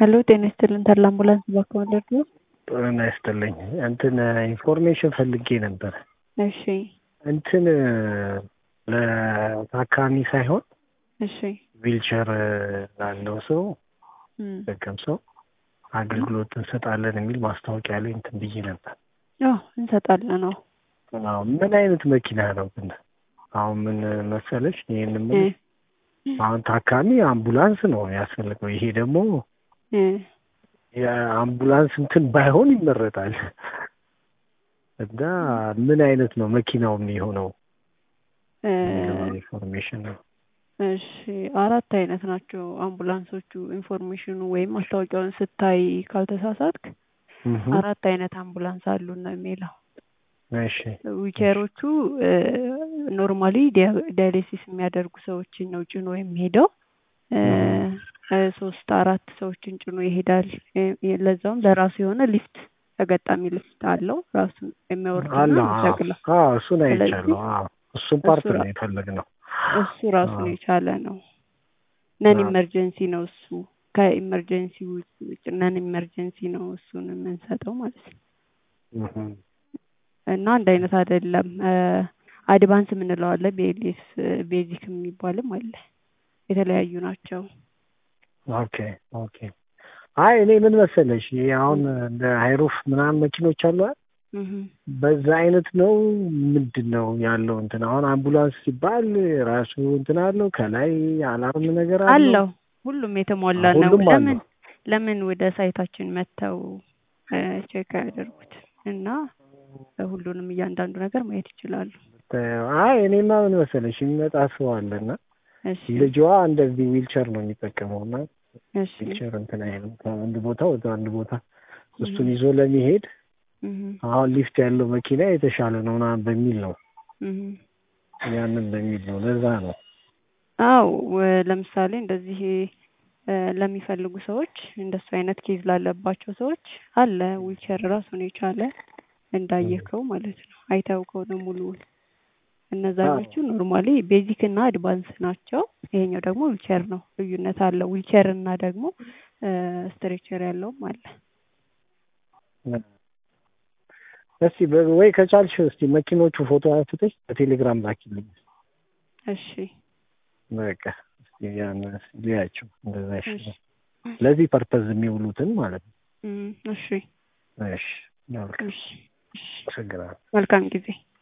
ሄሎ ጤና ይስጥልን ተድላ አምቡላንስ ባከወለድ ነው። ጤና ይስጥልኝ። እንትን ኢንፎርሜሽን ፈልጌ ነበር። እሺ እንትን ለታካሚ ሳይሆን እሺ ዊልቸር ላለው ሰው እም፣ ደገም ሰው አገልግሎት እንሰጣለን የሚል ማስታወቂያ ላይ እንትን ብዬ ነበር። አዎ እንሰጣለን ነው። አዎ ምን አይነት መኪና ነው ግን? አሁን ምን መሰለሽ ይህን እ ምን አሁን ታካሚ አምቡላንስ ነው ያስፈልገው። ይሄ ደግሞ እ የአምቡላንስ እንትን ባይሆን ይመረጣል። እና ምን አይነት ነው መኪናው የሚሆነው እ የሚለው ኢንፎርሜሽን ነው። እሺ አራት አይነት ናቸው አምቡላንሶቹ። ኢንፎርሜሽኑ ወይም ማስታወቂያውን ስታይ ካልተሳሳትክ እህ አራት አይነት አምቡላንስ አሉ ነው የሚለው። እሺ ዊልቸሮቹ ኖርማሊ ዳያሊሲስ የሚያደርጉ ሰዎችን ነው ጭኖ የሚሄደው። እ እ ሶስት አራት ሰዎችን ጭኖ ይሄዳል። እ ለዛውም ለራሱ የሆነ ሊፍት ተገጣሚ ሊፍት አለው ራሱን የሚያወርድና አለ የሚሰቅለው። አዎ እሱን ስለዚህ አይቻለሁ። አዎ እሱን ፓርት እሱ ነው ራ- የፈለግነው። እሱ ራሱን አዎ የቻለ ነው። ነን አዎ ኢመርጀንሲ ነው እሱ። ከኢመርጀንሲ ውጭ ነን ኢመርጀንሲ ነው እሱን የምንሰጠው ማለት ነው። እህ እና አንድ አይነት አይደለም። አድቫንስ የምንለው አለ፣ ቤሊስ ቤዚክ የሚባልም አለ። የተለያዩ ናቸው። ኦኬ ኦኬ። አይ እኔ ምን መሰለሽ ይሄ አሁን እም፣ እንደ ሃይሩፍ ምናምን መኪኖች አሉ አይደል? እህ፣ በዛ አይነት ነው ምንድን ነው ያለው እንትን አሁን አምቡላንስ ሲባል ራሱ እንትን አለው ከላይ አላርም ነገር አለው አለው ሁሉም የተሟላ ነው። ሁሉም ለምን አለው ለምን ወደ ሳይታችን መጥተው ቼክ ያደርጉት እና ሁሉንም እያንዳንዱ ነገር ማየት ይችላሉ። አይ እኔማ ምን መሰለሽ የሚመጣ ሰው አለና እሺ ልጇ እንደዚህ ዊልቸር ነው የሚጠቀመው እና እሺ ዊልቸር እንትን አይልም ከአንድ ቦታ ወደ አንድ ቦታ እህ፣ እሱን ይዞ ለመሄድ እህ፣ አሁን ሊፍት ያለው መኪና የተሻለ ነው ምናምን በሚል ነው እህ። ያንን በሚል ነው ለዛ ነው አው ለምሳሌ እንደዚህ እ ለሚፈልጉ ሰዎች እንደሱ አይነት ኬዝ ላለባቸው ሰዎች አለ ዊልቸር ራሱን የቻለ እንዳየከው ማለት ነው። አይተው ከሆነ ሙሉውን እነዛኞቹ ኖርማሊ ቤዚክ እና አድቫንስ ናቸው። ይሄኛው ደግሞ ዊልቸር ነው። ልዩነት አለው። ዊልቸር እና ደግሞ ስትሬቸር ያለውም አለ። እስቲ በ- ወይ ከቻልሽ እስቲ መኪኖቹ ፎቶ አንስተሽ በቴሌግራም ላኪልኝ እሺ በቃ እስቲ ያን እስቲ ልያቸው እንደዛ እሺ ይሻላል ለዚህ ፐርፐዝ የሚውሉትን ማለት ነው እም፣ እሺ እሺ መልካም እሺ እሺ አመሰግናለሁ መልካም ጊዜ